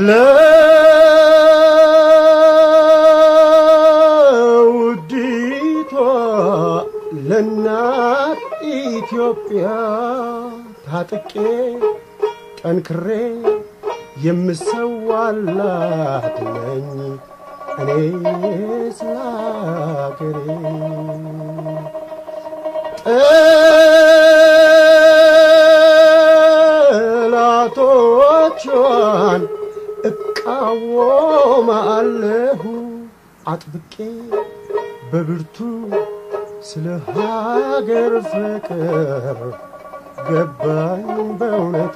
ለውዲቷ ለእናት ኢትዮጵያ ታጥቄ ጠንክሬ የምሰዋላት ነኝ እኔ ስለ አገሬ ጠላቶቿን እቃወማለሁ አጥብቄ በብርቱ ስለ ሀገር ፍቅር ገባኝ በእውነቱ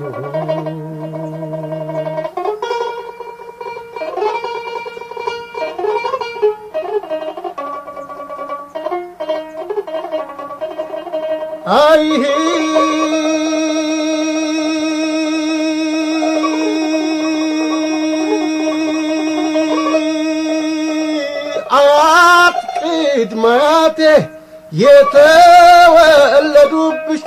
አይሄ አያት ቅድመ አያቴ የተወለዱብሽ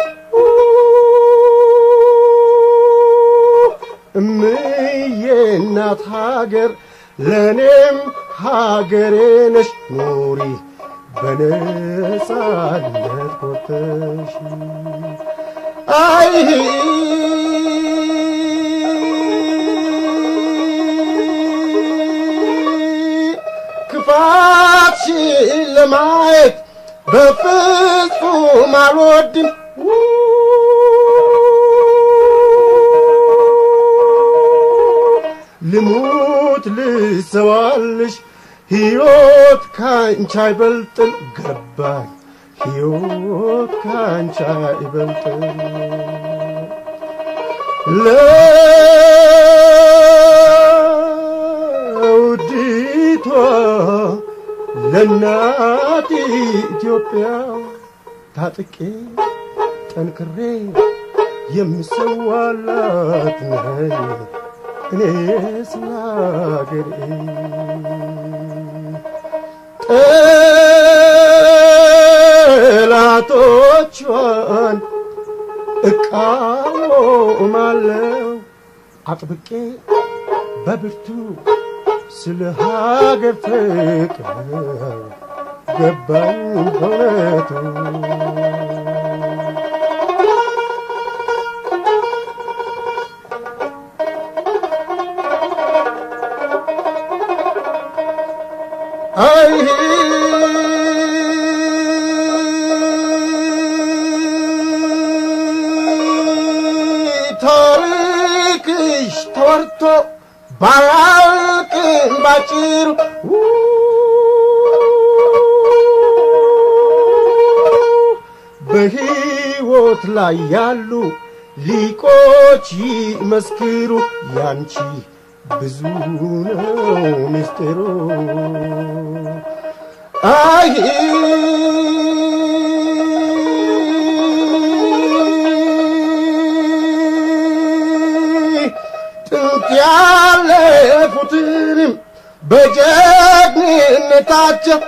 እምዬ እናት ሀገር ለእኔም ሀገሬ ነሽ ኑሪ በነጻነት ኮተሽ አይ ክፋትሽን ለማየት በፍጹም አልወድም ልሙት ልሰዋልሽ ሕይወት ካንቺ አይበልጥም ገባኝ ሕይወት ካንቺ አይበልጥም ለውዲቷ ለእናት ኢትዮጵያ ታጥቄ ጠንክሬ የምሰዋላት ነኝ እኔ ስለ አገሬ ጠላቶቿን እቃወማለሁ አጥብቄ በብርቱ ስለ ሀገር ፍቅር ገባኝ በእውነቱ አይ ታሪክሽ ተወርቶ ባያልቅም ባጭሩ በሕይወት ላይ ያሉ ሊቆች ይመስክሩ ያንቺ ብዙ ነው ምስጢሩ አይ ጥንት ያለፉትንም በጀግንነታቸው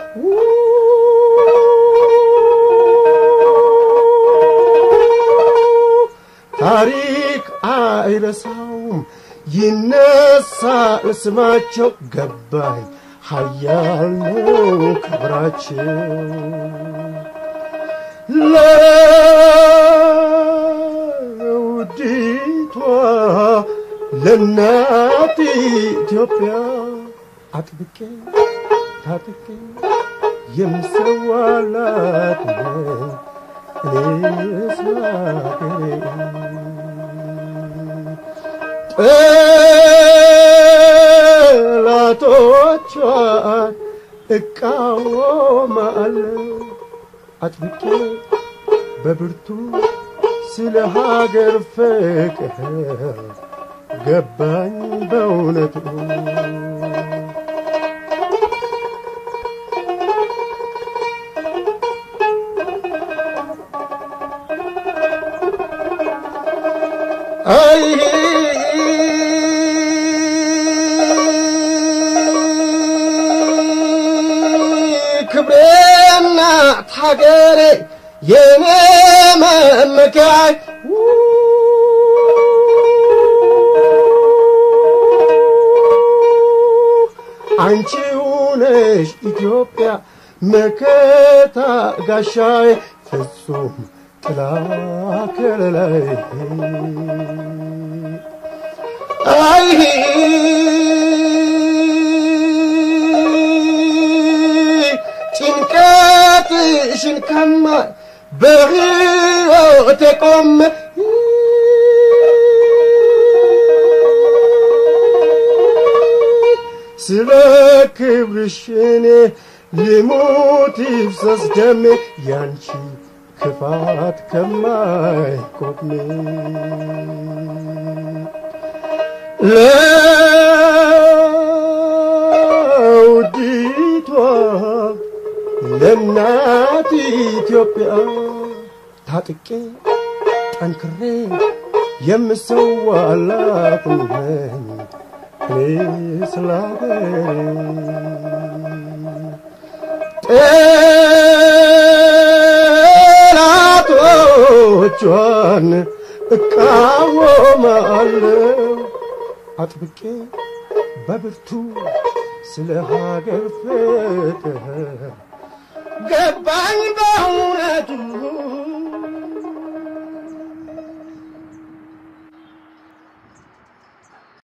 ታሪክ አይረሳውም ይነሳል ስማቸው ገባኝ ሀያል ነው ክብራቸው ለውዲቷ ለእናት ኢትዮጵያ አጥብቄ ታጥቄ የምሰዋላት ነኝ እኔ ስለ አገሬ ጠላቶቿን እቃወማለሁ አጥብቄ በብርቱ ስለ ሀገር ፍቅር ገባኝ በእውነቱ አይ ክብሬና ሀገሬ የኔ መመኪያይ አንቺው ነሽ ኢትዮጵያ መከታ ጋሻዬ ፍጹም ጥላ ከለላይ አይ ጭንቀትሽን ከማ በሕይወቴ ቆመ ስለ ክብርሽ እኔ ልሙት ይፍሰስ ደሜ ያንቺ ክፋት ከማይቆሜ ለውዲቷ ለእናት ኢትዮጵያ ታጥቄ ጠንክሬ የምሰዋላት ነኝ እኔ ስለ ጠላቶቿን እቃወማለሁ አጥብቄ በብርቱ ስለ ሀገር ፍቅር ገባኝ